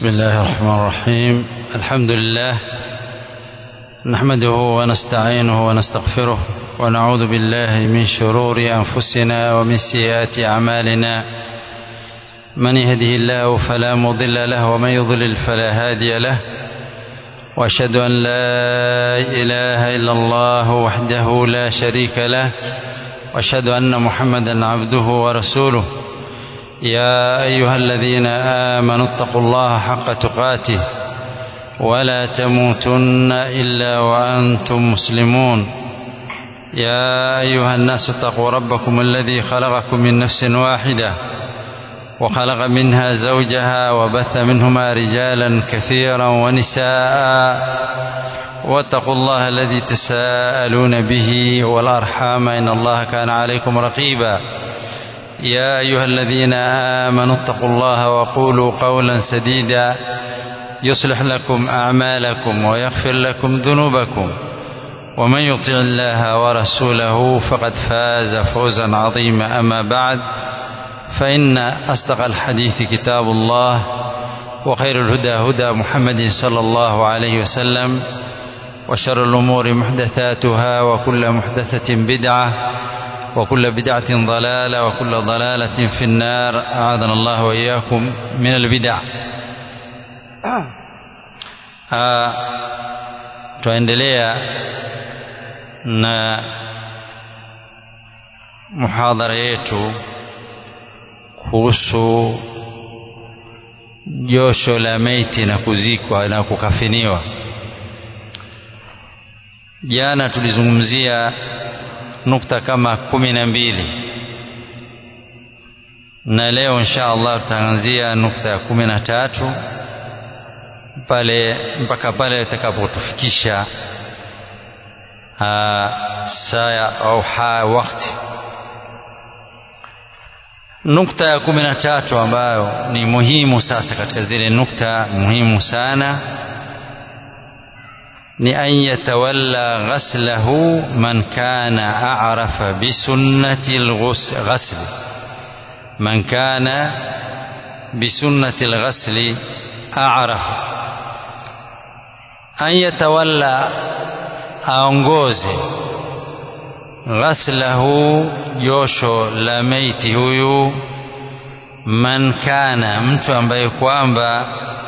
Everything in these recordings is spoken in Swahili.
بسم الله الرحمن الرحيم الحمد لله نحمده ونستعينه ونستغفره ونعوذ بالله من شرور أنفسنا ومن سيئات أعمالنا من يهده الله فلا مضل له ومن يضلل فلا هادي له واشهد ان لا اله الا الله وحده لا شريك له واشهد ان محمدا عبده ورسوله يا ايها الذين امنوا اتقوا الله حق تقاته ولا تموتن الا وانتم مسلمون يا ايها الناس اتقوا ربكم الذي خلقكم من نفس واحده وخلق منها زوجها وبث منهما رجالا كثيرا ونساء واتقوا الله الذي تساءلون به والارحام ان الله كان عليكم رقيبا يا ايها الذين امنوا اتقوا الله وقولوا قولا سديدا يصلح لكم اعمالكم ويغفر لكم ذنوبكم ومن يطع الله ورسوله فقد فاز فوزا عظيما اما بعد فإن أصدق الحديث كتاب الله وخير الهدى هدى محمد صلى الله عليه وسلم وشر الأمور محدثاتها وكل محدثة بدعة وكل بدعة ضلالة وكل ضلالة في النار أعاذنا الله وإياكم من البدع tuendelea na muhadhara yetu kuhusu josho la maiti na kuzikwa na kukafiniwa. Jana tulizungumzia nukta kama kumi na mbili na leo insha Allah tutaanzia nukta ya kumi na tatu pale mpaka pale itakapotufikisha saa au ha wakati nukta ya kumi na tatu ambayo ni muhimu sasa katika zile nukta muhimu sana ni an yatawalla ghaslahu man kana a'rafa bisunnati alghusl man kana bisunnati alghasl a'rafa an yatawalla aongoze ghaslahu josho la maiti huyu man kana mtu ambaye kwamba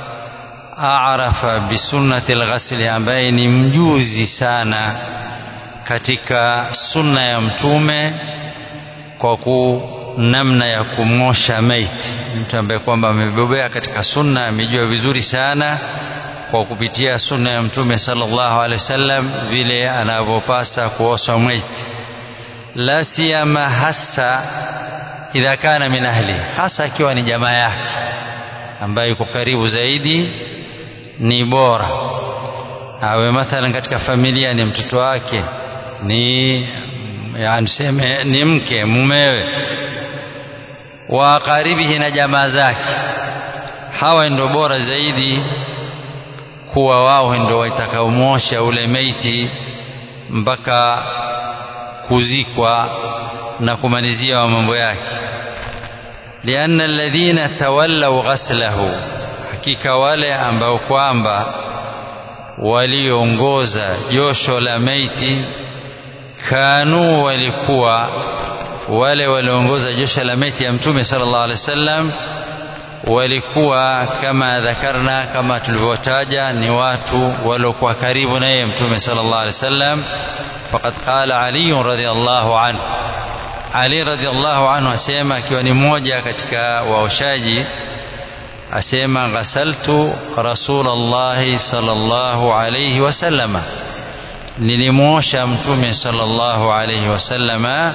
arafa bisunnati alghasli ambaye ni mjuzi sana katika sunna ya mtume kwa ku namna ya kumosha maiti mtu ambaye kwamba amebobea katika sunna amejua vizuri sana kwa kupitia sunna ya mtume sallallahu alaihi wasallam vile anavyopasa kuosha maiti la siyama hasa idha kana min ahli, hasa akiwa ni jamaa yake ambaye yuko karibu zaidi, ni bora awe mathalan katika familia ni mtoto wake, ni yani tuseme ni mke mumewe, wa karibihi na jamaa zake, hawa ndio bora zaidi kuwa wao ndio watakaomosha ule meiti mpaka kuzikwa na kumalizia wa mambo yake lianna alladhina tawallaw ghaslahu hakika wale ambao kwamba waliongoza josho la maiti kanu walikuwa wale waliongoza josho la maiti ya mtume sallallahu alaihi wasallam walikuwa kama dhakarna kama tulivyotaja ni watu waliokuwa karibu na yeye mtume sallallahu alaihi wasallam فقد قال علي رضي الله عنه Ali radhiallahu anhu asema akiwa ni mmoja katika waoshaji asema ghasaltu rasulallahi sallallahu alayhi wasallama nilimwosha mtume sallallahu alayhi wasallama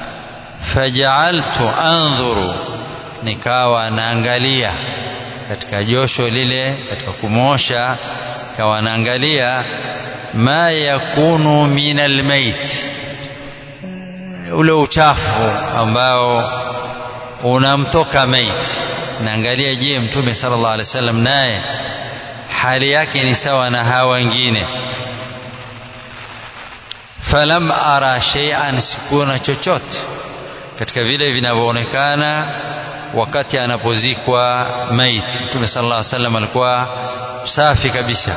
fajaaltu andhuru nikawa naangalia katika josho lile katika kumwosha kawa naangalia ma yakunu min almait ule uchafu ambao unamtoka maiti naangalia je mtume sallallahu alaihi wasallam naye hali yake ni sawa na hawa wengine falam ara shay'an sikuona chochote katika vile vinavyoonekana wakati anapozikwa maiti mtume sallallahu alaihi wasallam alikuwa safi kabisa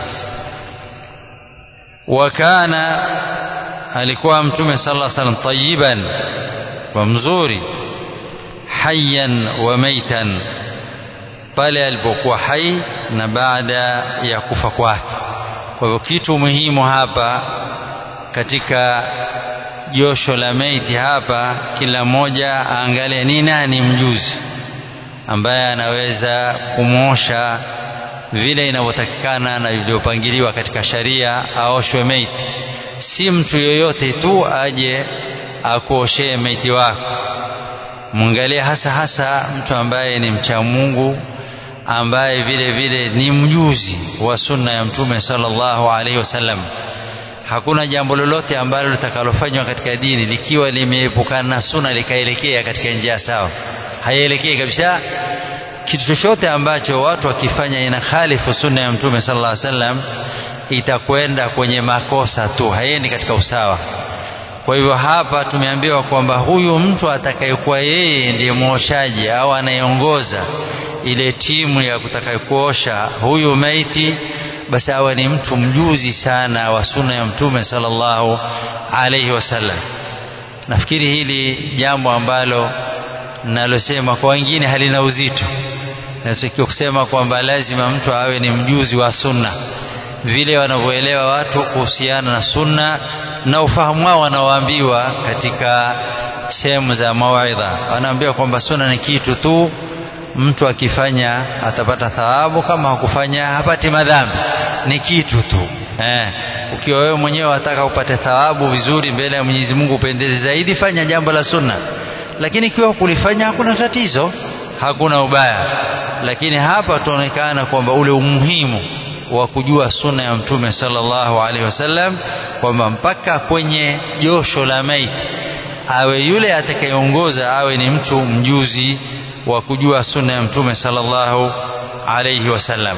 wakana alikuwa mtume sallallahu alaihi wasallam tayiban wa mzuri hayyan wa maitan pale alipokuwa hai na baada ya kufa kwake kwa hivyo kitu muhimu hapa katika josho la maiti hapa kila mmoja aangalie ni nani mjuzi ambaye anaweza kumwosha vile inavyotakikana na vilivyopangiliwa katika sharia aoshwe maiti si mtu yoyote tu aje akuoshee maiti wako mwangalie hasa hasa mtu ambaye ni mcha Mungu ambaye vile vile ni mjuzi wa sunna ya mtume sallallahu alaihi wasallam hakuna jambo lolote ambalo litakalofanywa katika dini likiwa limeepukana na sunna likaelekea katika njia sawa haielekei kabisa kitu chochote ambacho watu wakifanya ina khalifu sunna ya mtume sallallahu alaihi wasallam itakwenda kwenye makosa tu haiendi katika usawa kwa hivyo hapa tumeambiwa kwamba huyu mtu atakayekuwa yeye ndiye mwoshaji au anayeongoza ile timu ya kutakayekuosha huyu maiti basi awe ni mtu mjuzi sana wa sunna ya mtume sallallahu alaihi wasallam nafikiri hili jambo ambalo nalosema kwa wengine halina uzito nasikia kusema kwamba lazima mtu awe ni mjuzi wa sunna vile wanavyoelewa watu kuhusiana na sunna na ufahamu wao wanaoambiwa katika sehemu za mawaidha wanaambiwa kwamba sunna ni kitu tu mtu akifanya atapata thawabu kama hakufanya hapati madhambi ni kitu tu eh. ukiwa wewe mwenyewe wataka upate thawabu vizuri mbele ya Mwenyezi Mungu upendeze zaidi fanya jambo la sunna lakini ikiwa kulifanya hakuna tatizo hakuna ubaya lakini hapa tuonekana kwamba ule umuhimu wa kujua sunna ya mtume sallallahu alaihi wasallam kwamba mpaka kwenye josho la maiti awe yule atakayeongoza awe ni mtu mjuzi wa kujua sunna ya mtume sallallahu alaihi wasallam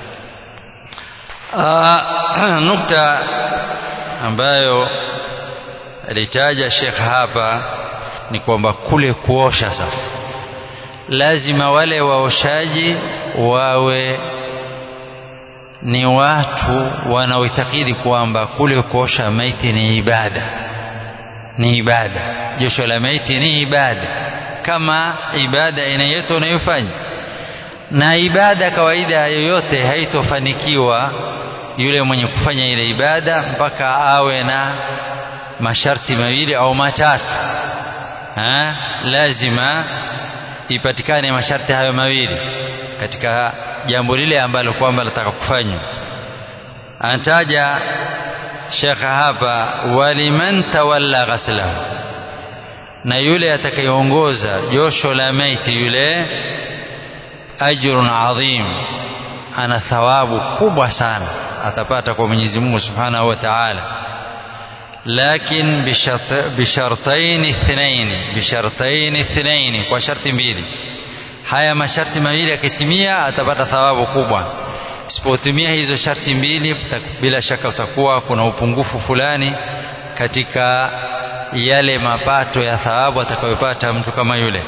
nukta ambayo alitaja Sheikh hapa ni kwamba kule kuosha sasa lazima wale waoshaji wawe ni watu wanaoitakidi kwamba kule kuosha maiti ni ibada ni ibada josho la maiti ni ibada kama ibada inayote unayofanya na ibada kawaida yoyote haitofanikiwa yule mwenye kufanya ile ibada mpaka awe na masharti mawili au matatu ha? lazima ipatikane masharti hayo mawili katika jambo lile ambalo kwamba lataka kufanywa anataja shekha hapa waliman tawalla ghaslahu na yule atakayeongoza josho la maiti yule ajrun adhim ana thawabu kubwa sana atapata kwa Mwenyezi Mungu Subhanahu wa Ta'ala lakin bishartain ithnain bishartain ithnain kwa sharti mbili haya masharti mawili yakitimia atapata thawabu kubwa isipotimia hizo sharti mbili bila shaka utakuwa kuna upungufu fulani katika yale mapato ya thawabu atakayopata mtu kama yule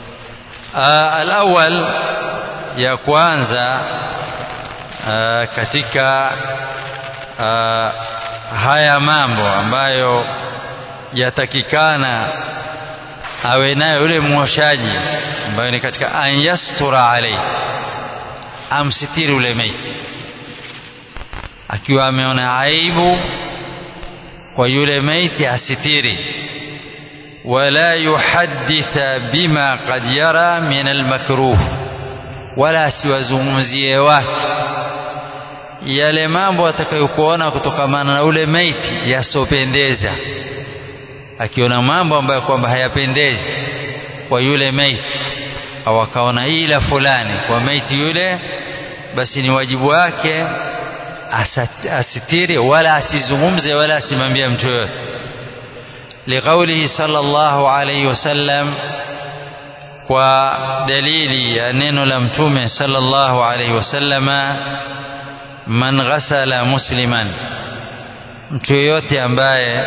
alawal ya kwanza aa, katika aa, haya mambo ambayo yatakikana awe nayo yule mwoshaji ambayo ni katika an yastura alayhi amsitiri ule maiti akiwa ameona aibu kwa yule maiti asitiri wala yuhadditha bima qad yara min almakruh wala asiwazungumzie watu yale mambo atakayokuona kutokamana na ule maiti yasopendeza akiona mambo ambayo kwamba hayapendezi kwa yule maiti au akaona ila fulani kwa maiti yule basi ni wajibu wake asitiri wala asizungumze wala asimwambie mtu yoyote liqaulihi sallallahu alayhi wasallam kwa dalili ya neno la mtume sallallahu alayhi wasallama man ghasala musliman mtu yoyote ambaye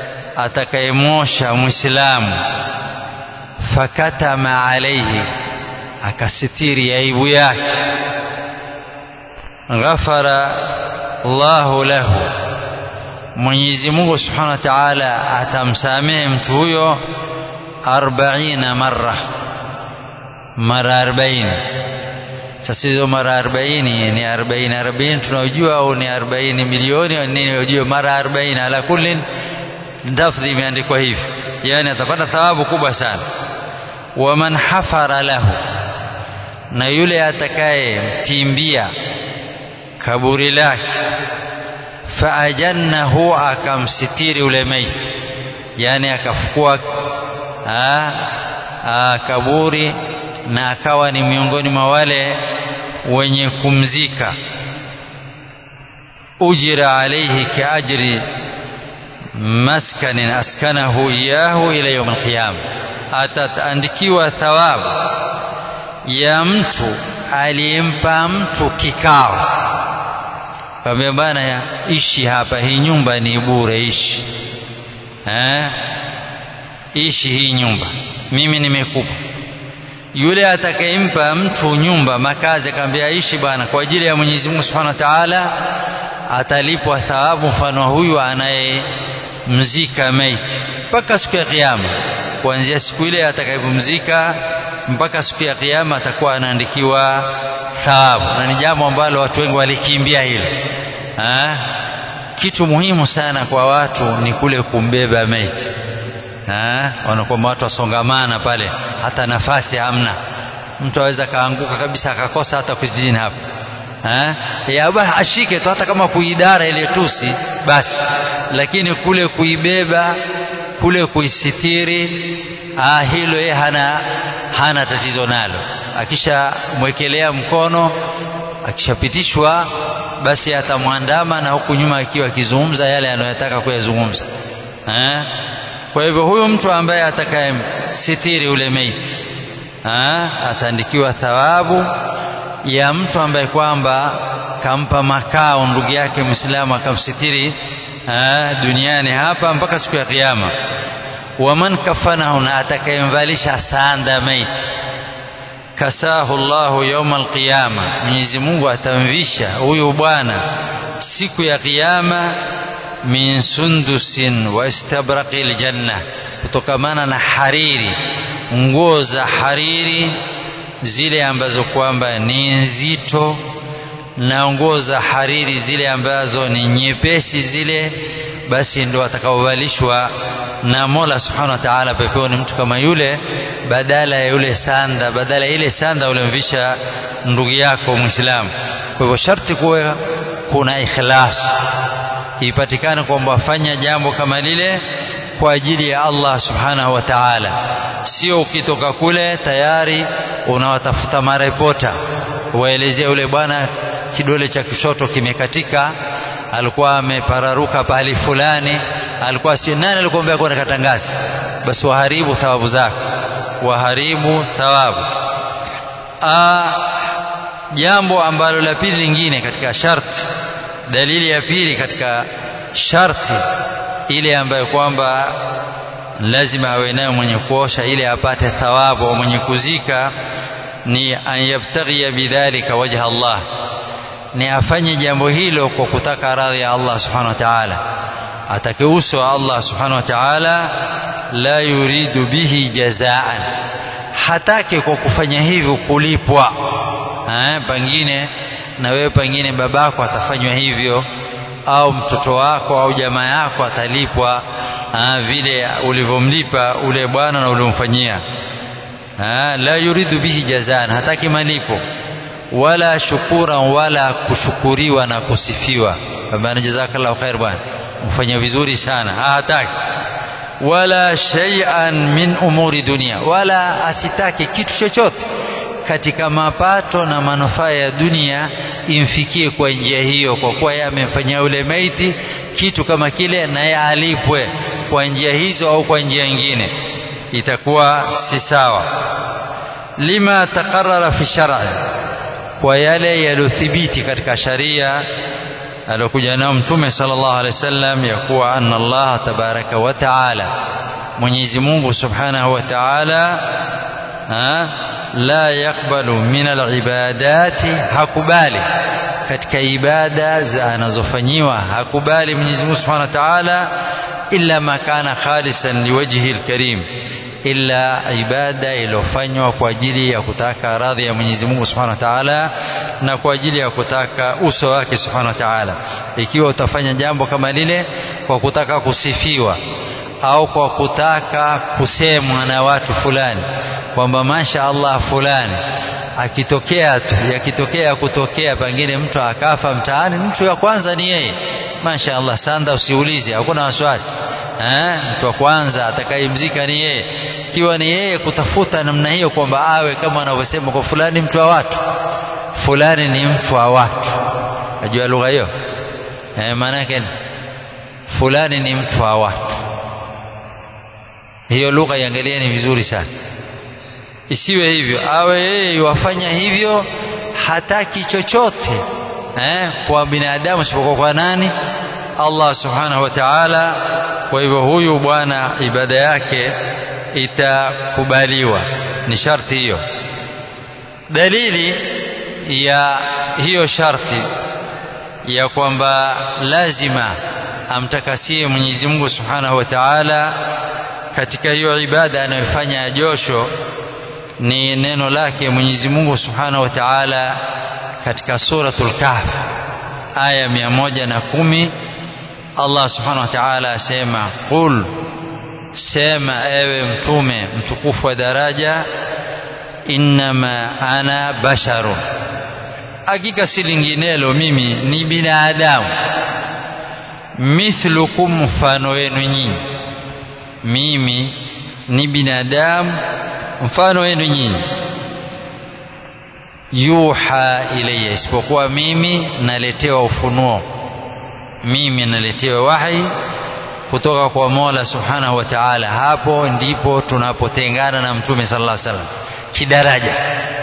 atakayemosha muislamu fakatama alaihi akasitiri aibu yake ghafara Allahu lahu Mwenyezi Mungu Subhanahu wa Ta'ala atamsamehe mtu huyo 40 mara mara 40 sasa hizo mara 40 ni 40 40 tunajua au ni 40 milioni au nini unajua mara 40 ala kulli lafdhi imeandikwa hivi yani atapata thawabu kubwa sana waman hafara lahu na yule atakayemtimbia kaburi lake faajannahu akamsitiri ule maiti yani akafukua kaburi na akawa ni miongoni mwa wale wenye kumzika ujira alayhi kaajri maskanin askanahu iyahu ila yawm alqiyama ataandikiwa thawabu ya mtu aliyempa mtu kikao kwambia bana ya ishi hapa hii nyumba ni bure ishi eh ishi hii nyumba mimi nimekupa yule atakayempa mtu nyumba makazi akamwambia ishi bwana kwa ajili ya Mwenyezi Mungu Subhanahu wa Ta'ala atalipwa thawabu mfano huyu anayemzika maiti mpaka siku ya kiyama kuanzia siku ile atakayepumzika mpaka siku ya kiyama atakuwa anaandikiwa thawabu na ni jambo ambalo watu wengi walikimbia hilo ha? kitu muhimu sana kwa watu ni kule kumbeba maiti wanakwamba watu wasongamana pale hata nafasi hamna mtu aweza kaanguka kabisa akakosa hata kuzini hapa ya ashike tu hata kama kuidara ile tusi basi lakini kule kuibeba kule kuisitiri ah, hilo yeye hana, hana tatizo nalo akishamwekelea mkono akishapitishwa basi atamwandama na huku nyuma akiwa akizungumza yale anayotaka kuyazungumza eh? kwa hivyo huyu mtu ambaye atakayemsitiri ule maiti ataandikiwa thawabu ya mtu ambaye kwamba kampa makao ndugu yake Muislamu akamsitiri duniani hapa mpaka siku ya kiyama waman kafanahu na atakayemvalisha sanda maiti kasahu Allahu yawma alqiyama Mwenyezi Mungu atamvisha huyu bwana siku ya kiyama min sundusin wa istabraqil janna kutokamana na hariri nguo za hariri zile ambazo kwamba ni nzito na nguo za hariri zile ambazo ni nyepesi zile basi ndo atakaovalishwa na Mola Subhanahu wa Ta'ala peponi mtu kama yule badala ya yule sanda badala ya ile sanda ulimvisha ndugu yako Muislamu kwa hivyo sharti kuwe kuna ikhlas ipatikane kwamba fanya jambo kama lile kwa ajili ya Allah Subhanahu wa Ta'ala sio ukitoka kule tayari unawatafuta marepota waelezea yule bwana kidole cha kushoto kimekatika alikuwa amepararuka pahali fulani alikuwa si nani alikwambia kwenda katangazi basi waharibu thawabu zako waharibu thawabu Aa, jambo ambalo la pili lingine katika sharti dalili ya pili katika sharti ile ambayo kwamba lazima awe nayo mwenye kuosha ili apate thawabu au mwenye kuzika ni an yabtaghiya bidhalika wajha Allah ni afanye jambo hilo kwa kutaka radhi ya Allah subhanahu wa ta'ala atake uso wa Allah subhanahu wa ta'ala la yuridu bihi jazaan hataki kwa kufanya hivyo kulipwa eh pengine na wewe pengine babako atafanywa hivyo au mtoto wako au jamaa yako atalipwa aa, vile ulivyomlipa ule bwana na uliomfanyia la yuridu bihi jazaan hataki malipo wala shukura wala kushukuriwa na kusifiwa bwana jazakallahu khair bwana mfanya vizuri sana hataki wala shay'an min umuri dunia wala asitaki kitu chochote katika mapato na manufaa ya dunia imfikie kwa njia hiyo kwa kuwa yeye amemfanyia yule maiti kitu kama kile naye alipwe kwa njia hizo au kwa njia nyingine itakuwa si sawa lima taqarrara fi shar'i kwa yale yaliyothibiti katika sharia aliyokuja nao mtume sallallahu alaihi wasallam ya kuwa anna Allah tabaraka wa taala Mwenyezi Mungu subhanahu wa taala la yakbalu min alibadati hakubali katika ibada anazofanyiwa hakubali Mwenyezi Mungu Subhanahu wa Ta'ala illa ma kana khalisan liwajhi alkarim illa ibada iliyofanywa kwa ajili ya kutaka radhi ya Mwenyezi Mungu Subhanahu wa Ta'ala na kwa ajili ya kutaka uso wake Subhanahu wa Ta'ala ikiwa utafanya jambo kama lile kwa kutaka kusifiwa au kwa kutaka kusemwa na watu fulani kwamba masha Allah fulani akitokea tu yakitokea kutokea pengine mtu akafa mtaani mtu wa kwanza ni yeye masha Allah sanda usiulize hakuna wasiwasi eh mtu wa kwanza atakayemzika ni yeye ikiwa ni yeye kutafuta namna hiyo kwamba awe kama wanavyosema kwa fulani mtu wa watu fulani ni mtu wa watu najua lugha hiyo eh maana yake fulani ni mtu wa watu hiyo lugha iangalieni vizuri sana isiwe hivyo awe yeye wafanya hivyo hataki chochote eh, kwa binadamu isipokuwa kwa nani Allah subhanahu wa ta'ala kwa hivyo huyu bwana ibada yake itakubaliwa ni sharti hiyo dalili ya hiyo sharti ya kwamba lazima amtakasie Mwenyezi Mungu Subhanahu wa Ta'ala katika hiyo ibada anayofanya josho ni neno lake Mwenyezi Mungu Subhanahu wa Ta'ala katika suratul Kahf aya mia moja na kumi Allah Subhanahu wa Ta'ala asema qul sema ewe mtume mtukufu wa daraja innama ana basharun hakika si linginelo mimi ni binadamu mithlukum mfano wenu nyinyi mimi ni binadamu mfano wenu nyinyi yuha ilayya isipokuwa mimi naletewa ufunuo mimi naletewa wahi kutoka kwa Mola Subhanahu wa Ta'ala hapo ndipo tunapotengana na Mtume sallallahu alaihi wasallam kidaraja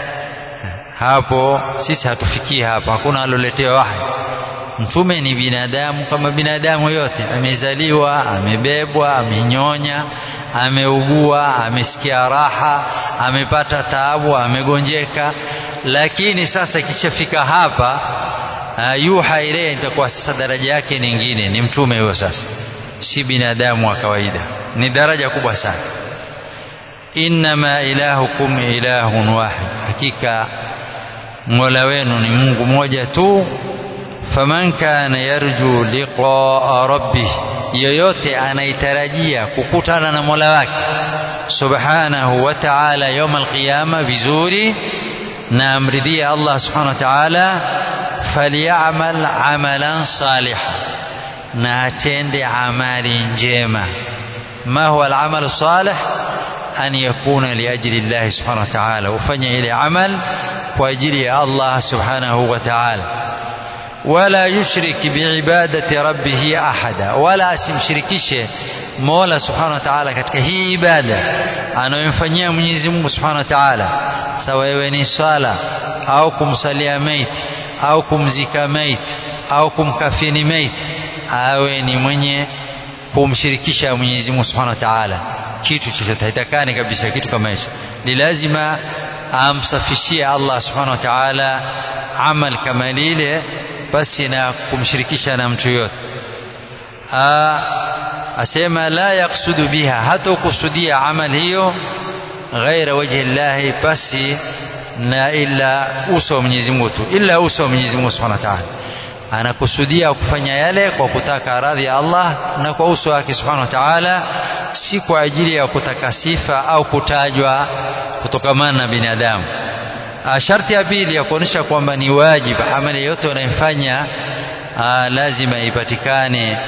hapo sisi hatufikii hapo hakuna aloletewa wahi mtume ni binadamu kama binadamu yote amezaliwa amebebwa amenyonya ameugua amesikia raha amepata taabu amegonjeka lakini sasa ikishafika hapa uh, yuha ile itakuwa sasa daraja yake nyingine ni mtume huyo sasa si binadamu wa kawaida ni daraja kubwa sana innama ilahukum ilahun wahid hakika mola wenu ni mungu mmoja tu faman kana yarju liqaa rabbih yoyote anaitarajia kukutana na mola wake subhanahu wa ta'ala يوم القيامه vizuri na amridhie Allah subhanahu wa ta'ala falyamal amalan salihan na atende amali njema ma huwa al-amal salih an yakuna li ajli Allah subhanahu wa ta'ala ufanye ile amal kwa ajili ya Allah subhanahu wa ta'ala wala yushrik biibadati rabbih ahada wala asimshirikishe Mola subhanahu wa ta'ala katika hii ibada anayomfanyia Mwenyezi Mungu subhanahu wa ta'ala sawa iwe ni swala au kumsalia maiti au kumzika maiti au kumkafini maiti awe ni mwenye kumshirikisha Mwenyezi Mungu subhanahu wa ta'ala kitu chochote haitakani kabisa kitu kama hicho ni lazima amsafishie Allah subhanahu wa ta'ala amal kama lile basi na kumshirikisha na mtu yote asema la yaksudu biha hata kusudia amal hiyo ghaira wajhi llahi basi na illa uso wa Mwenyezi Mungu tu illa uso wa Mwenyezi Mungu Subhanahu wa Ta'ala anakusudia kufanya yale kwa kutaka radhi ya Allah na kwa uso wake Subhanahu wa Ta'ala si kwa ajili ya kutaka sifa au kutajwa kutokamana na binadamu sharti ya pili ya kuonyesha kwamba ni wajibu amali yote unayofanya lazima ipatikane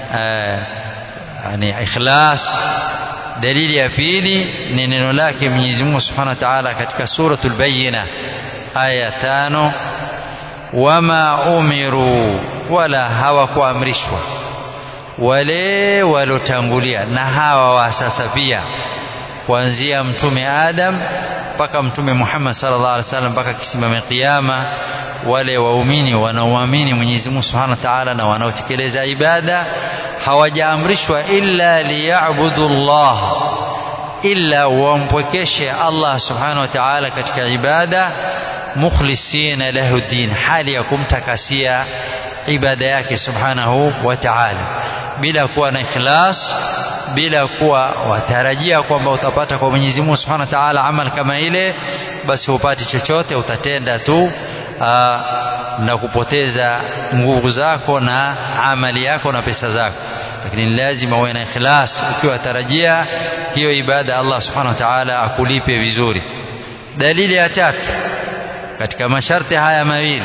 yani ikhlas dalili ya pili ni neno lake Mwenyezi Mungu Subhanahu wa Ta'ala katika suratul Bayyina aya tano wama umiru wala hawakuamrishwa wale walotangulia na hawa wa sasa pia kuanzia mtume Adam mpaka mtume Muhammad sallallahu alaihi wasallam mpaka kisimame kiyama wale waumini wanaoamini Mwenyezi Mungu Subhanahu wa Ta'ala na wanaotekeleza ibada hawajaamrishwa illa liyabudu Allah illa wampwekeshe Allah subhanahu wa ta'ala katika ibada mukhlisina lahu din hali ya kumtakasia ibada yake subhanahu wa ta'ala bila kuwa na ikhlas bila kuwa watarajia kwamba utapata kwa Mwenyezi Mungu Subhanahu wa Ta'ala amal kama ile basi hupati chochote utatenda tu aa, na kupoteza nguvu zako na amali yako na pesa zako lakini lazima uwe na ikhlas ukiwa tarajia hiyo ibada Allah Subhanahu wa Ta'ala akulipe vizuri dalili ya tatu katika masharti haya mawili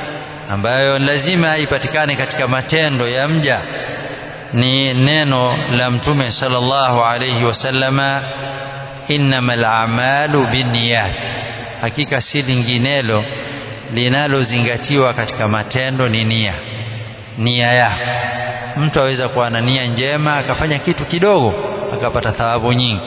ambayo lazima ipatikane katika matendo ya mja ni neno la mtume sallallahu alayhi wasallama innamal a'malu binniyat hakika si linginelo linalozingatiwa katika matendo ni nia nia yako mtu aweza kuwa na nia njema akafanya kitu kidogo akapata thawabu nyingi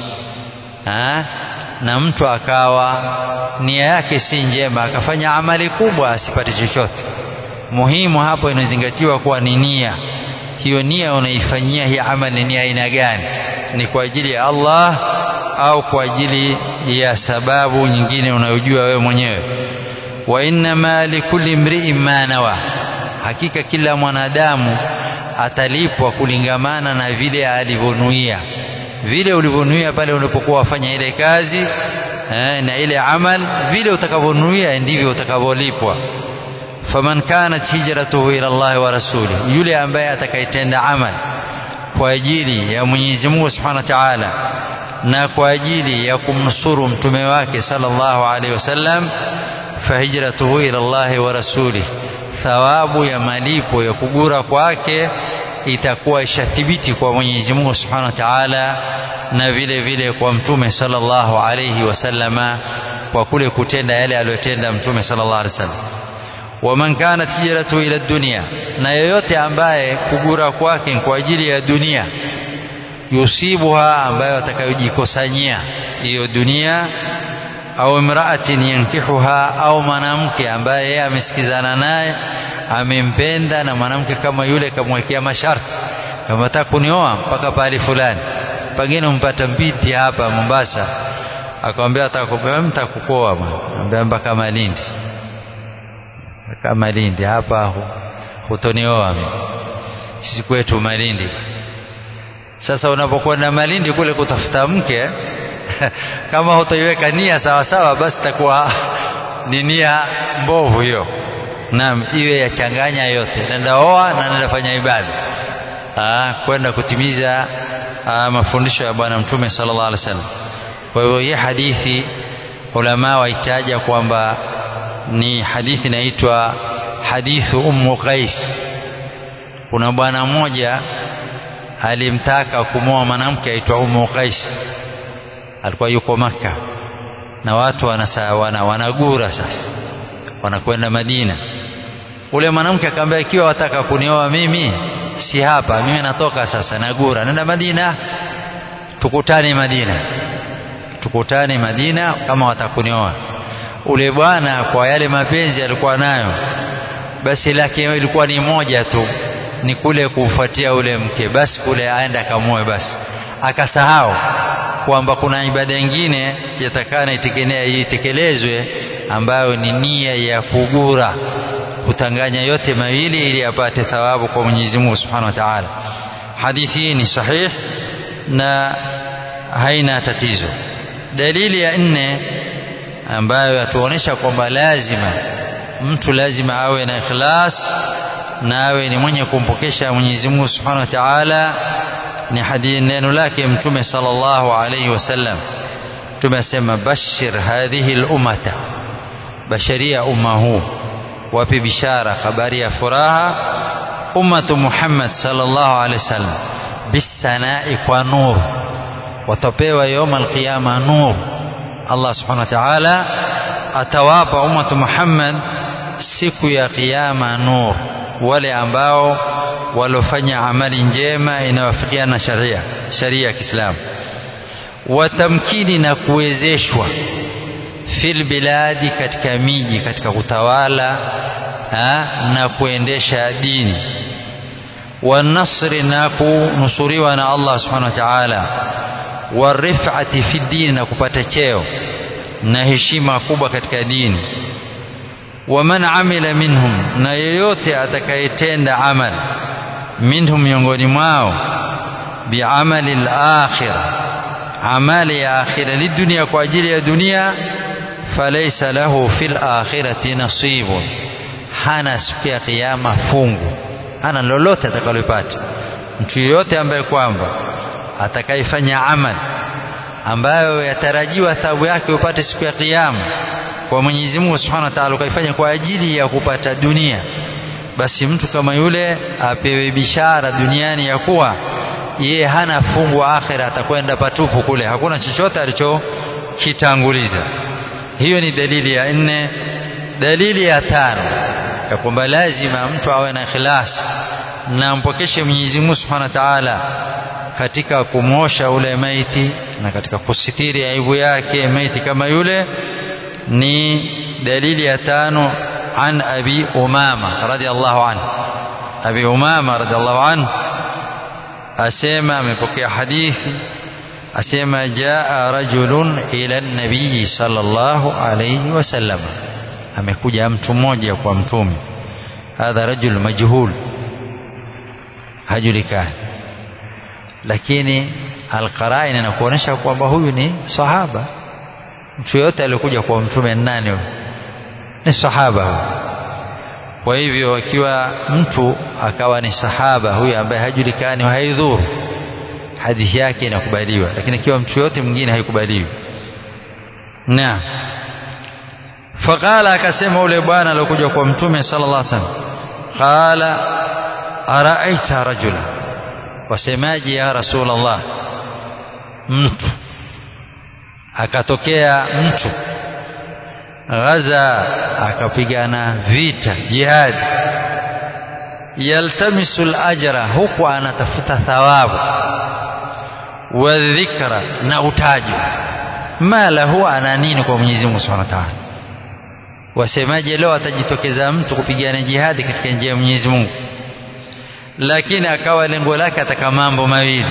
ha? na mtu akawa nia yake si njema akafanya amali kubwa asipate chochote muhimu hapo inazingatiwa kuwa ni nia hiyo nia unaifanyia hii amali ni aina gani ni kwa ajili ya Allah au kwa ajili ya sababu nyingine unayojua wewe mwenyewe wa innama likulli mri'in ma nawa hakika kila mwanadamu atalipwa kulingamana na vile alivyonuia vile ulivyonuia pale unapokuwa wafanya ile kazi eh, na ile amal vile utakavyonuia ndivyo utakavyolipwa faman kanat hijratuhu ila Allah wa rasuli yule ambaye atakayetenda amal kwa ajili ya Mwenyezi Mungu Subhanahu wa Ta'ala na kwa ajili ya kumnusuru mtume wake sallallahu alaihi wasallam fahijratuhu ila Allah wa rasuli thawabu ya malipo ya kugura kwake itakuwa ishathibiti kwa Mwenyezi Mungu Subhanahu wa Ta'ala na vile vile kwa mtume sallallahu alaihi wasallama kwa kule kutenda yale aliyotenda mtume sallallahu alaihi wasallam waman kanat hijratu ila dunia na yoyote ambaye kugura kwake kwa ajili ya dunia yusibuha ambayo atakayojikosanyia hiyo dunia au imraatin yankihuha au mwanamke ambaye yeye amesikizana naye amempenda na mwanamke kama yule kamwekea masharti kama nataka kunioa mpaka pahali fulani pengine umpata binti hapa Mombasa akamwambia atakukoa bwana mpaka Malindi kama Malindi hapa hutonioa sisi kwetu Malindi sasa unapokwenda Malindi kule kutafuta mke kama hutaiweka nia sawa sawa basi takuwa ni nia mbovu hiyo naam iwe yachanganya yote nenda oa na nenda fanya ibada kwenda kutimiza aa, mafundisho ya bwana mtume sallallahu alaihi wasallam kwa hivyo hii hadithi ulama waitaja kwamba ni hadithi inaitwa hadithu ummu qais kuna bwana mmoja alimtaka kumoa mwanamke aitwa ummu qais alikuwa yuko maka na watu wanasa, wana, wanagura sasa wanakwenda madina ule mwanamke akamwambia ikiwa wataka kunioa mimi si hapa mimi natoka sasa nagura nenda madina tukutane madina tukutane madina kama watakunioa ule bwana kwa yale mapenzi alikuwa nayo basi lake ilikuwa ni moja tu ni kule kufuatia ule mke basi kule aenda akamoe basi akasahau kwamba kuna ibada nyingine yatakana itekelezwe ambayo ni nia ya kugura kutanganya yote mawili ili apate thawabu kwa Mwenyezi Mungu Subhanahu wa Ta'ala. Hadithi hii ni sahih na haina tatizo. Dalili ya nne ambayo yatuonesha kwamba lazima mtu lazima awe na ikhlas na awe ni mwenye kumpokesha Mwenyezi Mungu Subhanahu wa Ta'ala ni hadithi neno lake Mtume sallallahu alayhi wasallam tumesema bashir hadhihi al-ummata basharia umma huu wape bishara habari ya furaha ummatu Muhammad sallallahu alaihi wasallam bisanai kwa nur watapewa yawm alqiyama nur Allah subhanahu wa ta'ala atawapa ummatu Muhammad siku ya kiyama nur wale ambao walofanya amali njema inayofikiana na sharia sharia ya Kiislamu watamkini na kuwezeshwa fil biladi katika miji katika kutawala ha, na kuendesha dini wanasri na kunusuriwa na Allah subhanahu wa ta'ala warifati fi dini na kupata cheo na heshima kubwa katika dini waman amila minhum na yeyote atakayetenda amal minhum miongoni mwao biamali al-akhirah amali ya akhira lidunia kwa ajili ya dunia falaysa lahu fil akhirati nasibun hana siku ya kiyama fungu hana lolote atakalopata mtu yeyote ambaye kwamba atakayefanya amal ambayo yatarajiwa thawabu yake upate siku ya kiyama kwa Mwenyezi Mungu Subhanahu wa Ta'ala ukaifanya kwa ajili ya kupata dunia basi mtu kama yule apewe bishara duniani ya kuwa yeye hana fungu akhira atakwenda patupu kule hakuna chochote alichokitanguliza hiyo ni dalili ya nne dalili ya tano ya kwamba lazima mtu awe na ikhlas na ampokeshe Mwenyezi Mungu Subhanahu wa Ta'ala katika kumosha ule maiti na katika kusitiri aibu yake maiti kama yule ni dalili ya tano an abi umama radhiallahu anhu abi umama radhiallahu anhu asema amepokea hadithi asema jaa rajulun ila nabii sallallahu alayhi wasallam amekuja mtu mmoja kwa mtume hadha rajul majhul hajulikani lakini alqarain inakuonyesha kwamba huyu ni sahaba mtu yote aliyokuja kwa mtume nani huyu ni sahaba huyu kwa hivyo akiwa mtu akawa ni sahaba huyu ambaye hajulikani haidhuru hadithi yake inakubaliwa lakini ikiwa mtu yote mwingine haikubaliwi na faqala akasema ule bwana aliyokuja kwa mtume sallallahu alaihi wasallam qala araaita rajula wasemaji ya rasulullah mtu akatokea mtu ghaza akapigana vita jihad yaltamisu al-ajra huku anatafuta thawabu wa dhikra na utajo mala huwa ana nini kwa Mwenyezi Mungu Subhanahu wa Ta'ala wasemaje leo atajitokeza mtu kupigana jihadi katika njia ya Mwenyezi Mungu lakini akawa lengo lake ataka mambo mawili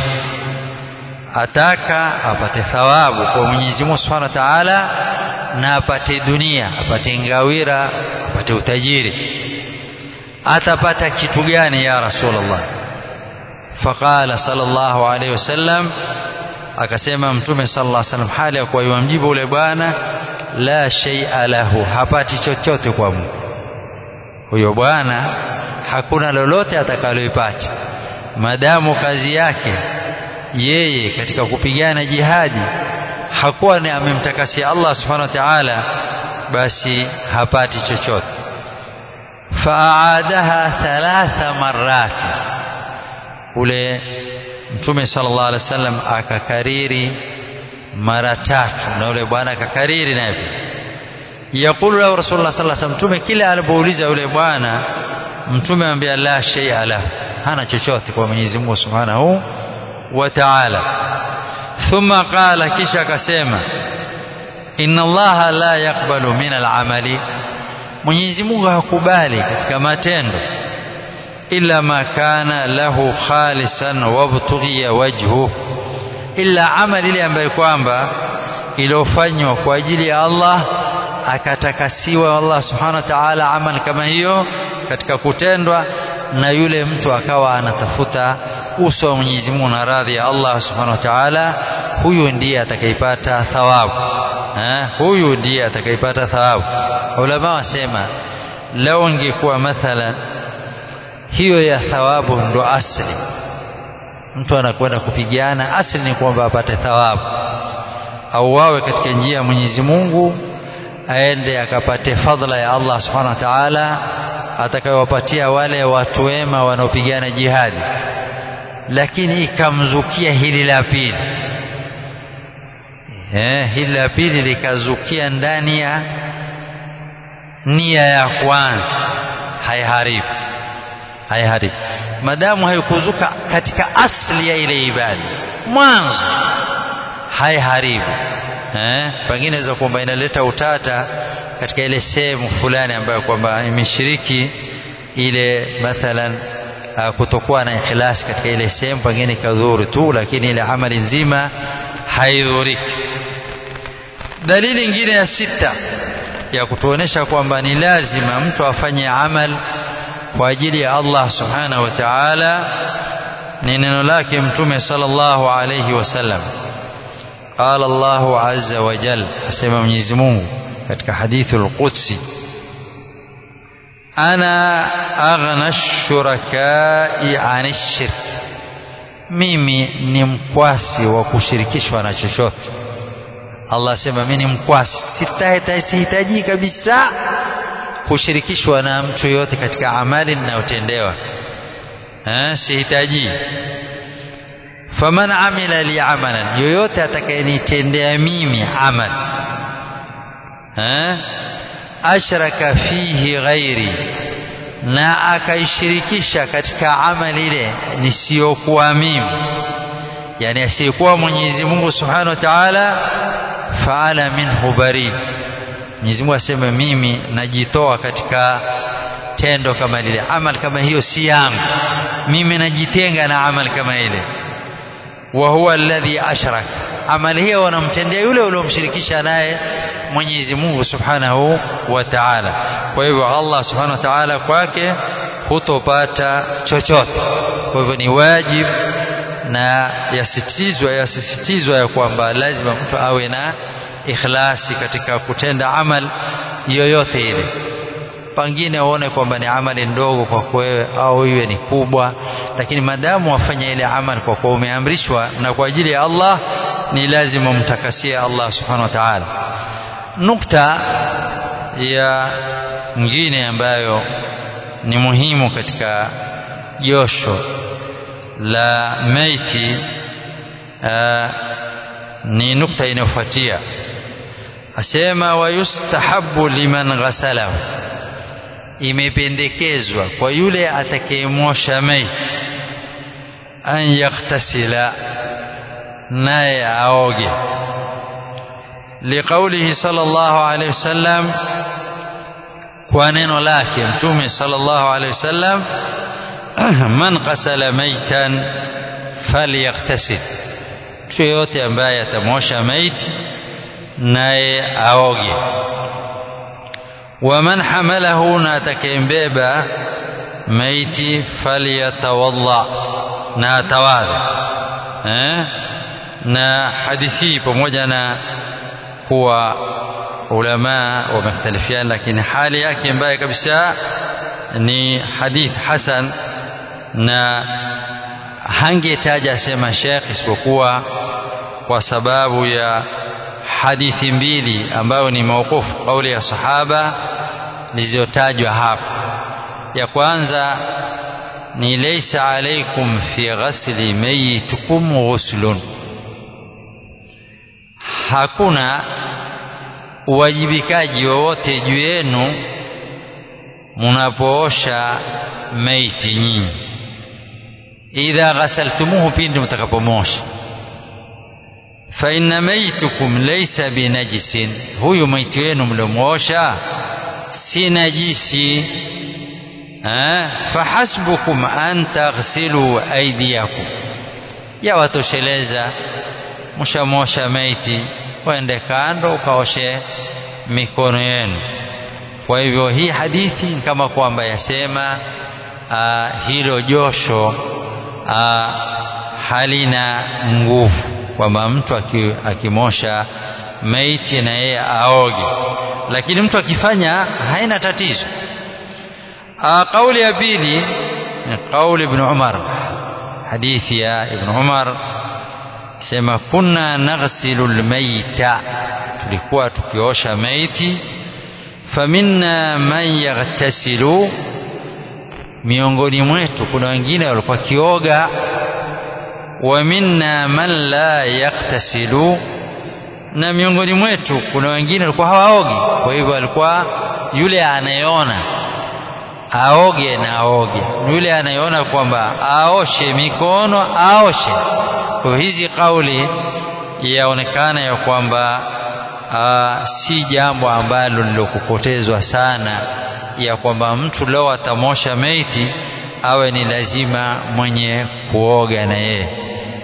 ataka apate thawabu kwa Mwenyezi Mungu Subhanahu wa Ta'ala na apate dunia apate ngawira apate utajiri atapata kitu gani ya Rasulullah faqala sallallahu alayhi wasallam akasema mtume sallallahu alayhi wasallam hali ya kuwa yumjibu ule bwana la shay'a lahu hapati chochote kwa Mungu huyo bwana hakuna lolote atakaloipata madamu kazi yake yeye katika kupigana jihadi hakuwa ni amemtakasia Allah subhanahu wa ta'ala basi hapati chochote faadaha thalatha marati ule mtume sallallahu alaihi wasallam akakariri mara tatu na ule bwana akakariri naye yakulu lahu rasulullah sallallahu alaihi wasallam mtume kila alipouliza yule bwana mtume anambia la shay'a lahu hana chochote kwa Mwenyezi Mungu subhanahu wa ta'ala thumma qala kisha akasema inna allaha la yaqbalu min al-amali Mwenyezi Mungu hakubali katika matendo illa ma kana lahu khalisan wabtughiya wajhu illa amali ile ambayo kwamba iliyofanywa kwa ajili ya Allah akatakasiwa Allah subhanahu wa ta'ala amal kama hiyo katika kutendwa na yule mtu akawa anatafuta uso wa Mwenyezi Mungu na radhi ya Allah subhanahu wa ta'ala huyu ndiye atakayepata thawabu eh huyu ndiye atakayepata thawabu ulama wasema leo ingekuwa mathalan hiyo ya thawabu ndo asli mtu anakwenda kupigana asli ni kwamba apate thawabu au wawe katika njia ya Mwenyezi Mungu aende akapate fadhila ya Allah subhanahu wa ta'ala atakayowapatia wale watu wema wanaopigana jihadi lakini ikamzukia hili la pili eh hili la pili likazukia ndani ya nia ya kwanza haiharibu haiharibu madamu haikuzuka katika asli ya ile ibada mwanzo haiharibu eh pengine inaweza kwamba inaleta utata katika ile sehemu fulani ambayo kwamba imeshiriki ile mathalan kutokuwa na ikhlasi katika ile sehemu pengine kadhuru tu lakini ile amali nzima haidhuriki dalili nyingine ya sita ya kutuonesha kwamba ni lazima mtu afanye amal kwa ajili ya Allah subhanahu wa ta'ala ni neno lake mtume sallallahu alayhi wasallam قال الله عز وجل asema Mwenyezi Mungu katika hadithul qudsi ana aghna shurakai ani shirk mimi ni mkwasi wa kushirikishwa na chochote Allah asema mimi ni mkwasi sihitaji kabisa kushirikishwa na mtu yoyote katika amali ninayotendewa eh sihitaji faman amila li amalan yoyote atakayenitendea mimi amal eh ashraka fihi ghairi na akaishirikisha katika amali ile nisiyokuwa mimi yani asiyekuwa Mwenyezi Mungu Subhanahu wa Ta'ala faala minhu bari Mwenyezi Mungu aseme mimi najitoa katika tendo kama lile amal kama hiyo si yangu mimi najitenga na amal kama ile wa huwa alladhi ashrak amali hiyo wanamtendea yule uliomshirikisha naye Mwenyezi Mungu Subhanahu wa Ta'ala kwa hivyo Allah Subhanahu wa Ta'ala kwake hutopata chochote kwa hivyo ni wajibu na yasisitizwa yasisitizwa ya kwamba lazima mtu awe na ikhlasi katika kutenda amal yoyote ile pengine uone kwamba ni amali ndogo kwako wewe au iwe ni kubwa lakini madamu wafanya ile amal kwa kuwa umeamrishwa na kwa ajili ya Allah ni lazima umtakasie Allah subhanahu wa ta'ala nukta ya nyingine ambayo ni muhimu katika josho la maiti aa, ni nukta inayofuatia asema wayustahabu liman ghasalahu imependekezwa kwa yule atakayemosha maiti an yaktasila naye aoge liqaulihi sallallahu alayhi wasallam kwa neno lake mtume sallallahu alayhi wasallam man qasala maitan falyaktasil mtu yeyote ambaye atamosha maiti naye aoge waman hamalahu na atakayembeba maiti falyatawadha na atawadha eh? na hadithi hii pamoja na kuwa ulama wamekhtalifiana lakini hali yake mbaya kabisa ni hadith hasan na hangetaja sema Sheikh isipokuwa kwa sababu ya hadithi mbili ambayo ni mauqufu kauli ya sahaba zilizotajwa hapa ya kwanza ni laysa alaikum fi ghasli mayitikum ghuslun hakuna uwajibikaji wowote juu yenu mnapoosha maiti nyinyi idha ghasaltumuhu pindi mtakapomosha fa inna maitukum laysa binajisin huyu maiti wenu mliomwosha si najisi fahasbukum an taghsilu aydiyakum yawatosheleza mshamosha maiti waende kando ukaoshe mikono yenu kwa hivyo hii hadithi kama kwamba yasema uh, hilo josho uh, halina nguvu kwamba mtu akimosha maiti na yeye aoge lakini mtu akifanya haina tatizo uh, kauli ya pili ni kauli ibn Umar hadithi ya ibn Umar sema kunna naghsilu almayta tulikuwa tukiosha maiti faminna man yaghtasilu miongoni mwetu kuna wengine walikuwa kioga wa minna man la yaktasilu na miongoni mwetu kuna wengine walikuwa hawaogi kwa hivyo alikuwa yule anayeona aoge na aoge yule anayeona kwamba aoshe mikono aoshe kwa hizi kauli yaonekana ya kwamba si jambo ambalo lilokupotezwa sana ya kwamba mtu leo atamosha maiti awe ni lazima mwenye kuoga na yeye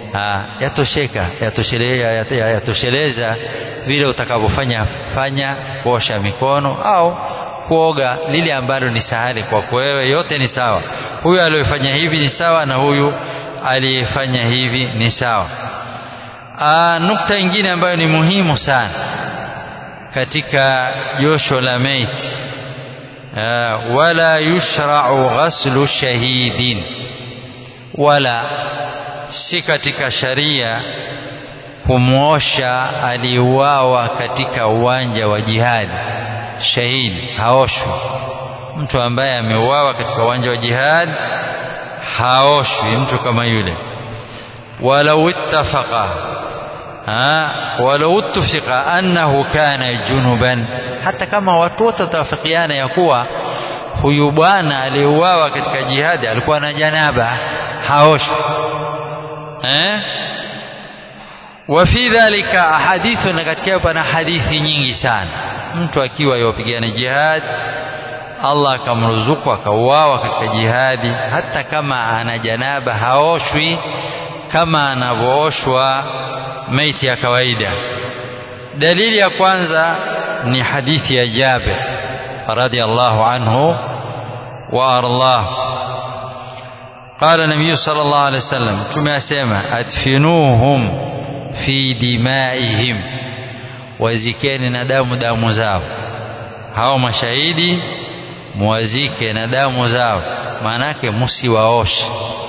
yatosheka yatosheleza, yatosheleza vile utakavyofanya fanya kuosha mikono au kuoga lile ambalo ni sahali kwako wewe, yote ni sawa. Huyu aliyefanya hivi ni sawa na huyu aliyefanya hivi ni sawa. Aa, nukta ingine ambayo ni muhimu sana katika josho la maiti, wala yushra'u ghaslu shahidin, wala si katika sharia kumwosha aliuawa katika uwanja wa jihadi. Shahidi haoshwi. Mtu ambaye ameuawa katika uwanja wa jihadi haoshwi, mtu kama yule. walau ittafaqa walau ittifika annahu kana junuban, hata kama watu wote watawafikiana ya kuwa huyu bwana aliyeuawa katika jihadi alikuwa na janaba, haoshwi eh? wa fi dhalika ahadithu, na katika hiyo pana hadithi nyingi sana. Mtu akiwa yopigana jihadi, Allah akamruzuku akauawa katika jihadi, hata kama ana janaba haoshwi kama anavyooshwa maiti ya kawaida. Dalili ya kwanza ni hadithi ya Jabir radhiallahu anhu wa ardah qala nabiyu sallallahu alaihi wasallam, Mtume asema adfinuhum fi dimaihim, wazikeni na damu damu zao. Hao mashahidi muwazike na damu zao, maanake musiwaoshe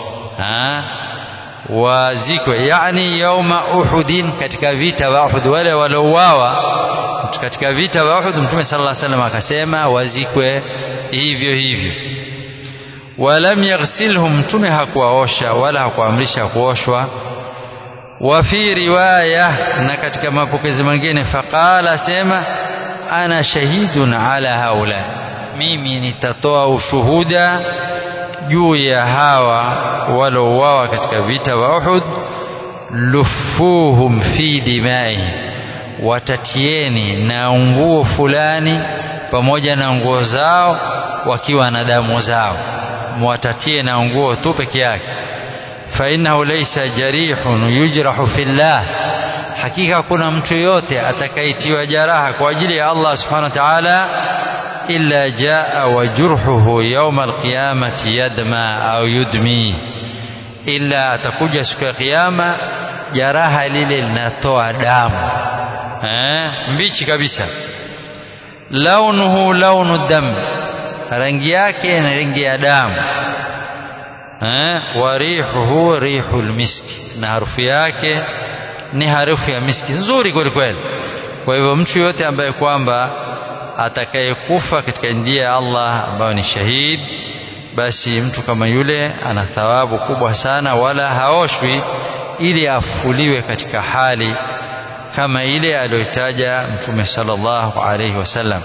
wazikwe, yani yauma Uhudin, katika vita vya Uhud, wale waliouawa katika vita vya Uhud, Mtume sallallahu alaihi wasallam akasema wazikwe hivyo hivyo. Walam yaghsilhum, Mtume hakuwaosha wala hakuamrisha kuoshwa. Wa fi riwaya, na katika mapokezi mengine, faqala, sema ana shahidun ala haula, mimi nitatoa ushuhuda juu ya hawa walouawa katika vita vya Uhud. Lufuhum fi dimaihim, watatieni na nguo fulani pamoja na nguo zao, wakiwa na damu zao, mwatatie na nguo tu peke yake. Fa innahu laysa jarihun yujrahu fillah, hakika kuna mtu yoyote atakayetiwa jaraha kwa ajili ya Allah subhanahu wa ta'ala illa jaa wa jurhuhu yawma alqiyamati yadma au yudmi, illa atakuja siku ya Kiyama jaraha lile linatoa damu eh, mbichi kabisa. Launuhu launu dam, rangi yake ni rangi ya damu eh, wa rihuhu rihul miski, na harufu yake ni harufu ya miski nzuri kweli kweli. Kwa hivyo mtu yote ambaye kwamba atakayekufa katika njia ya Allah ambayo ni shahid, basi mtu kama yule ana thawabu kubwa sana, wala haoshwi ili afuliwe katika hali kama ile aliyotaja Mtume sallallahu alaihi wasallam.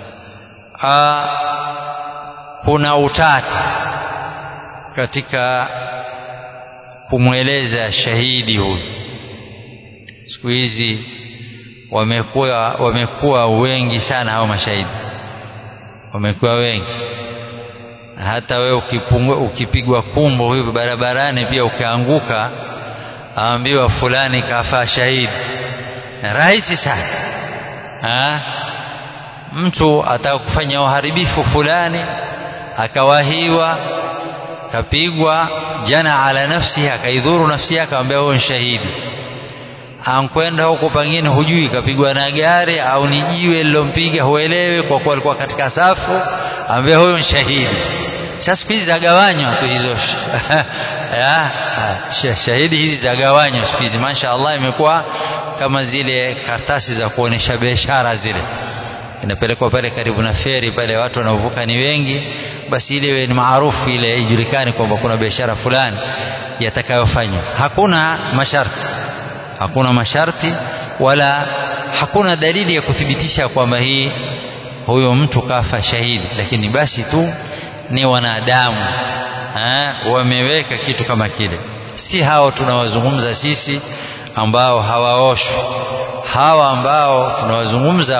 Kuna utata katika kumweleza shahidi huyu. Siku hizi wamekuwa wamekuwa wengi sana hao mashahidi, wamekuwa wengi. Hata wewe ukipigwa kumbo hivi barabarani, pia ukianguka, aambiwa fulani kafa shahidi, rahisi sana ha? Mtu ataka kufanya uharibifu fulani, akawahiwa, kapigwa jana ala nafsi, akaidhuru nafsi yake, akamwambia huyo ni shahidi ankwenda huko pengine hujui kapigwa na gari au ni jiwe lilompiga, huelewi kwa kuwa alikuwa katika safu, ambaye huyo ni shahidi. Sasa siku hizi zagawanywa tu hizo ya, shahidi hizi zagawanywa siku hizi, masha Allah, imekuwa kama zile karatasi za kuonesha biashara zile, inapelekwa pale karibu na feri pale, watu wanaovuka ni wengi, basi ile ni maarufu, ile ijulikane kwamba kuna biashara fulani yatakayofanywa. Hakuna masharti hakuna masharti wala hakuna dalili ya kuthibitisha kwamba hii huyo mtu kafa shahidi, lakini basi tu ni wanadamu ha, wameweka kitu kama kile. Si hao tunawazungumza sisi ambao hawaoshwi, hawa ambao tunawazungumza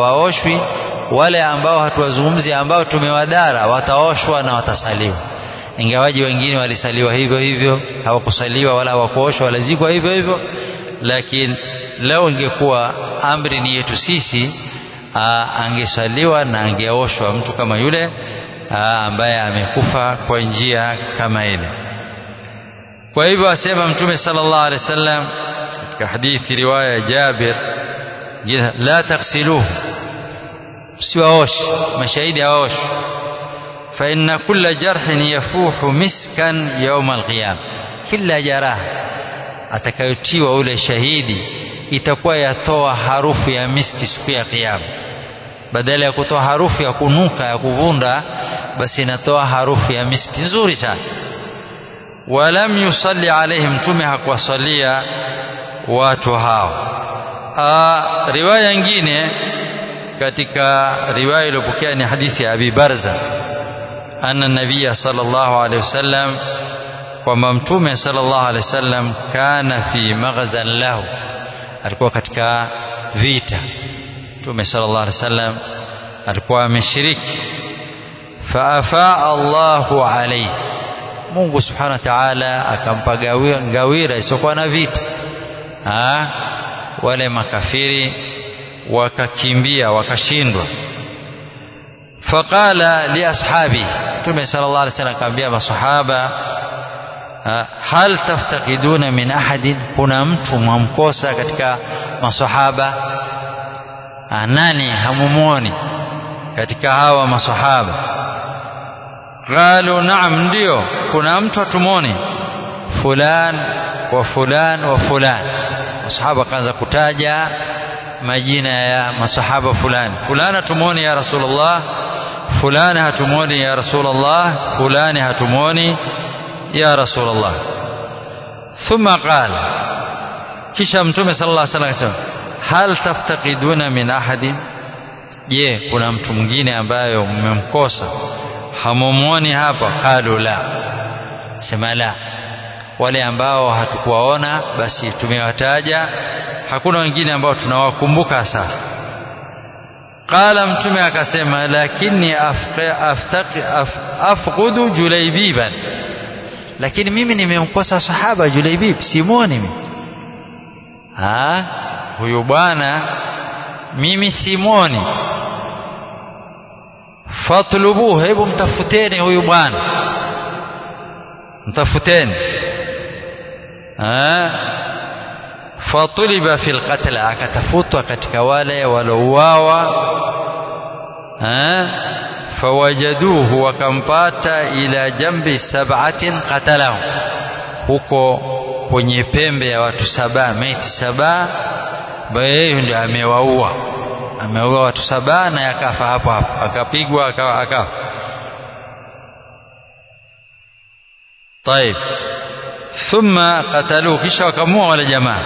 hawaoshwi, wale ambao hatuwazungumzi ambao tumewadara wataoshwa na watasaliwa. ingawaji wengine walisaliwa hivyo hivyo hawakusaliwa wala hawakuoshwa walizikwa hivyo hivyo lakini leo ingekuwa amri ni yetu sisi aa, angesaliwa na angeoshwa mtu kama yule aa, ambaye amekufa kwa njia kama ile kwa hivyo asema mtume sallallahu alaihi wasallam katika hadithi riwaya ya Jabir la taghsiluhu msiwaoshe mashahidi hawaoshwe fa inna kulla jarhin yafuhu miskan yawma alqiyama kila jaraha atakayotiwa ule shahidi itakuwa yatoa harufu ya miski siku ya kiyama badala ya kutoa harufu ya kunuka ya kuvunda basi inatoa harufu ya miski nzuri sana walam yusalli alaihim mtume hakuwasalia watu hao Aa, riwaya nyingine katika riwaya iliyopokea ni hadithi ya Abi Barza anna nabiyya sallallahu alaihi wasallam kwamba mtume sallallahu alaihi wasallam kana fi maghzan lahu alikuwa katika vita mtume sallallahu alaihi wasallam alikuwa ameshiriki faafaa Allahu alaihi Mungu subhanahu wa ta'ala akampa ngawira isiokuwa na vita ha? wale makafiri wakakimbia wakashindwa faqala li ashabi Mtume sallallahu alaihi wasallam akamwambia masahaba hal taftaqiduna min ahadin kuna mtu mwamkosa katika masahaba nani hamumoni katika hawa masahaba qalu naam ndio kuna mtu hatumoni fulan wa fulan wa fulan masahaba kaanza kutaja majina ya masahaba fulani fulani hatumoni ya rasulullah fulani hatumoni ya rasulullah fulani hatumoni ya rasulullah thumma qala kisha mtume sallallahu alaihi wasallam akasema hal taftaqiduna min ahadin je kuna mtu mwingine ambaye mmemkosa hamumwoni hapa qalu la sema la wale ambao hatukuwaona basi tumewataja hakuna wengine ambao tunawakumbuka sasa qala mtume akasema lakini afqudu julaibiban lakini mimi nimemkosa sahaba julaibib simwoni mimi ha huyu bwana mimi simwoni fatlubuhu hebu mtafuteni huyu bwana mtafuteni fatuliba fi lqatla akatafutwa katika wale walouawa fawajaduhu wakampata ila jambi sab'atin qatalahu huko kwenye pembe ya watu saba maiti saba ambaye yeye ndio amewaua ameua watu saba na yakafa hapo hapo akapigwa akafa طيب ثم قتلوه kisha wakamua wale jamaa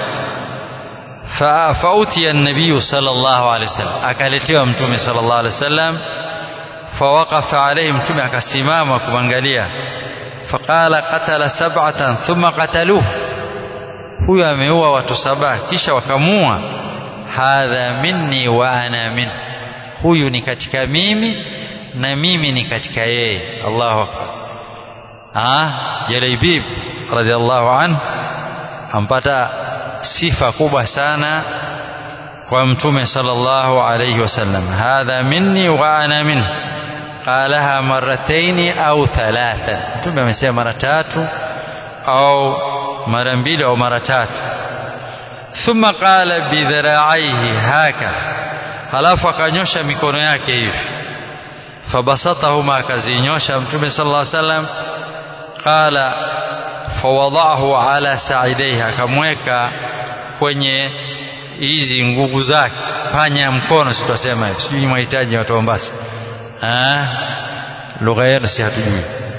فأوتي النبي صلى الله عليه وسلم akaletewa mtume صلى الله عليه وسلم فوقف عليه mtume akasimama kumwangalia فقال قتل سبعة ثم قتلوه huyo ameua watu saba kisha wakamua hadha minni wa ana min huyu ni katika mimi na mimi ni katika yeye Allahu akbar ah Jalaibib radhiallahu anhu ampata sifa kubwa sana kwa mtume sallallahu alayhi wasallam hadha minni wa ana minhu qalaha marataini au thalatha mtume amesema mara tatu au mara mbili au mara tatu thumma qala bidhira'aihi haka halafu akanyosha mikono yake hivi fabasatahuma akazinyosha mtume sallallahu alayhi wasallam qala fawadaahu ala saidaihi akamweka kwenye hizi nguvu zake panya mkono sitasema hivi sijui mahitaji watu wa Mombasa ah lugha yenu si hatujui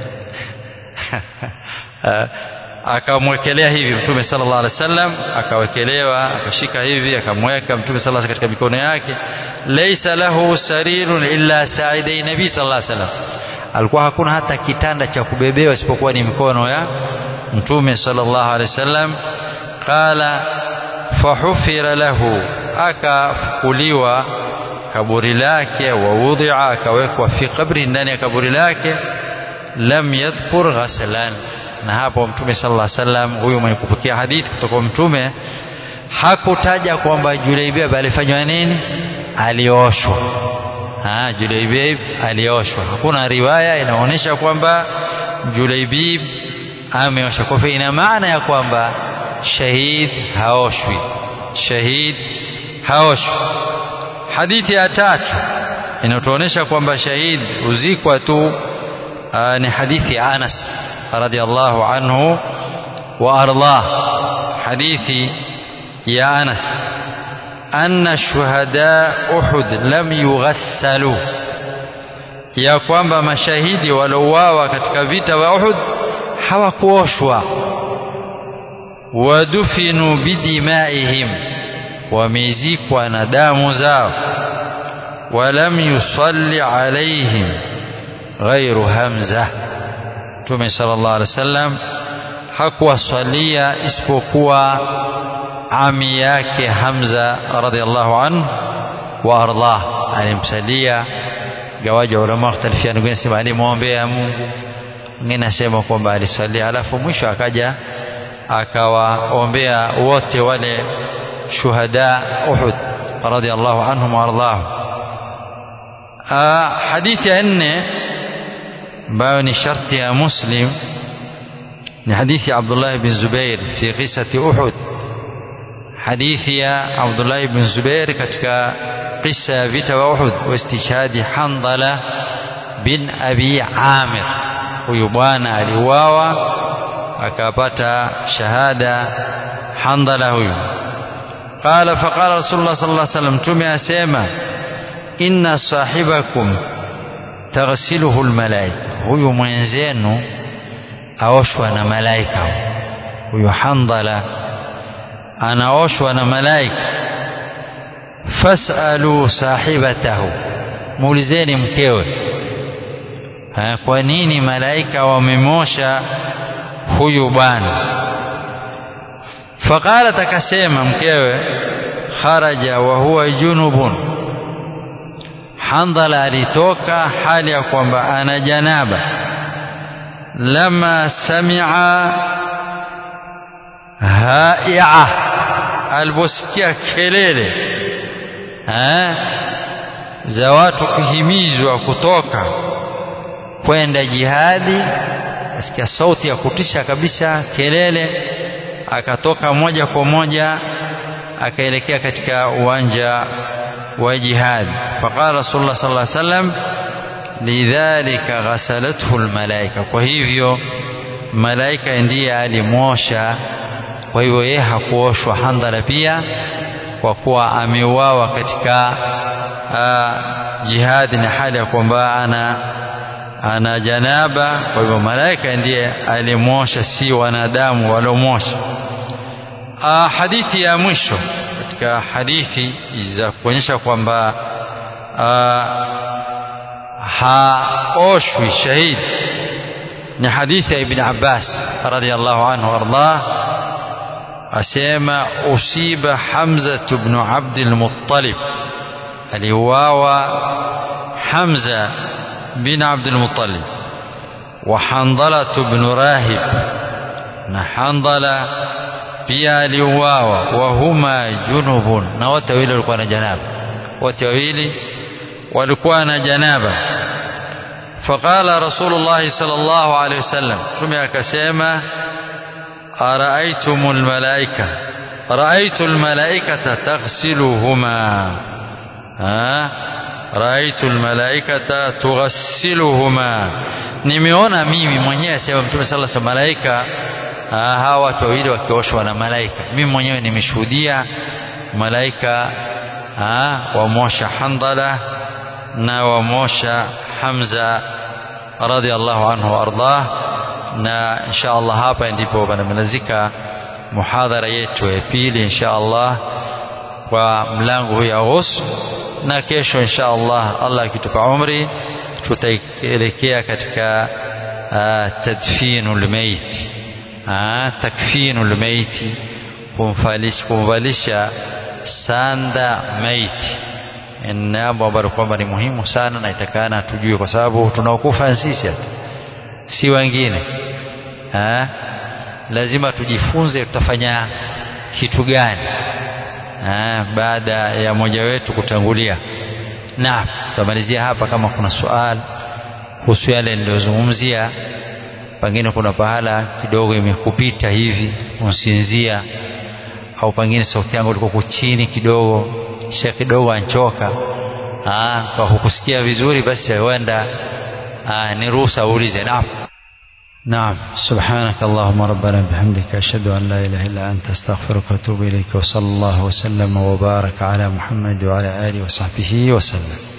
akamwekelea hivi mtume sallallahu alaihi wasallam akawekelewa akashika hivi akamweka mtume sallallahu alaihi katika mikono yake laysa lahu sarirun illa saidai nabii sallallahu alaihi wasallam alikuwa hakuna hata kitanda cha kubebewa isipokuwa ni mikono ya mtume sallallahu alaihi wasallam qala fahufira lahu akafukuliwa kaburi lake wa wudhi'a akawekwa fi qabri ndani ya kaburi lake lam yadhkur ghaslan na hapo mtume sallallahu alaihi wasallam huyu mwenye kupokea hadithi kutoka mtume hakutaja kwamba Julaibib alifanywa nini alioshwa ha Julaibib alioshwa hakuna riwaya inaonyesha kwamba Julaibib ameosha kwa hivyo ina maana ya kwamba shahid haoshwi shahid haoshwi hadithi ya tatu inatuonyesha kwamba shahid huzikwa tu ni hadithi ya Anas radhiallahu anhu wa ardah hadithi ya Anas anna shuhada Uhud lam yughassalu ya kwamba mashahidi walouawa katika vita vya Uhud hawakuoshwa wadufinu bidimaihim wamezikwa na damu zao walam yusalli alaihim ghairu hamza Mtume sallallahu alaihi wasallam hakuwasalia isipokuwa ami yake Hamza radhiallahu anhu wa ardah alimsalia gawaja ulama wakhtalifiana wengine sema alimwombea Mungu mwingine asema kwamba alisalia alafu mwisho akaja akawaombea wote wale shuhada Uhud radhiallahu anhum wa ardahum hadithi ya nne ambayo ni sharti ya Muslim ni hadithi ya Abdullah bin Zubair fi qisati Uhud hadithi ya Abdullah bin Zubair katika qissa ya vita wa Uhud wa istishhadi Handala bin Abi Amir huyu bwana aliuawa akapata shahada Handala huyu قال فقال رسول الله صلى الله عليه وسلم تمي أسيما إن صاحبكم تغسله الملائكة huyu mwenzenu aoshwa na malaika huyu Handala anaoshwa na malaika fasalu sahibatahu muulizeni mkewe ha, kwa nini malaika wamemosha huyu bwana faqalat akasema mkewe kharaja wa huwa junubun Handala alitoka hali ya kwamba ana janaba lama sami'a hai'a aliposikia kelele za watu kuhimizwa kutoka kwenda jihadi asikia sauti ya kutisha kabisa kelele akatoka moja kwa moja akaelekea katika uwanja wa jihad faqala rasulullah sallallahu alaihi wasallam lidhalika ghasalathu almalaika kwa hivyo malaika ndiye alimwosha kwa hivyo yeye hakuoshwa handala pia kwa kuwa ameuawa katika uh, jihadi na hali ya kwamba ana ana janaba kwa hivyo malaika ndiye alimwosha si wanadamu waliomwosha uh, hadithi ya mwisho katika hadithi za kuonyesha kwamba uh, haoshwi shahidi ni hadithi ya ibn Abbas radhiallahu anhu ardah asema usiba Hamza ibn Abd al-Muttalib aliuawa Hamza bin Abd al-Muttalib wa Handala ibn Rahib na Handala pia aliuawa wa huma junubun na wote wawili walikuwa na janaba wote wawili walikuwa na janaba فقال رسول الله صلى الله عليه وسلم ثم akasema أرأيتم الملائكة رأيت الملائكة تغسلهما ها رأيت الملائكة تغسلهما nimeona mimi mwenyewe sema mtume sala sa malaika hawa watu wawili wakioshwa na malaika mimi mwenyewe nimeshuhudia malaika wamosha handala na wamosha hamza radhiallahu anhu waardah na insha allah hapa ndipo panamalizika muhadhara yetu ya pili insha allah kwa mlango huu ya ghusl na kesho insha allah allah akitupa umri tutaelekea katika uh, tadfinul mayit uh, takfinul mayit kumvalisha sanda maiti ni jambo ambalo kwamba ni muhimu sana na itakana tujue kwa sababu tunaokufa sisi hata si wengine ha? lazima tujifunze tutafanya kitu gani ha? baada ya mmoja wetu kutangulia na tutamalizia hapa kama kuna swali kuhusu yale niliyozungumzia pengine kuna pahala kidogo imekupita hivi unsinzia au pengine sauti yangu ilikuwa chini kidogo kisha kidogo anchoka kwa kukusikia vizuri basi huenda ni ruhusa uulize naam نعم سبحانك اللهم ربنا بحمدك أشهد أن لا إله إلا أنت أستغفرك وأتوب إليك وصلى الله وسلم وبارك على محمد وعلى آله وصحبه وسلم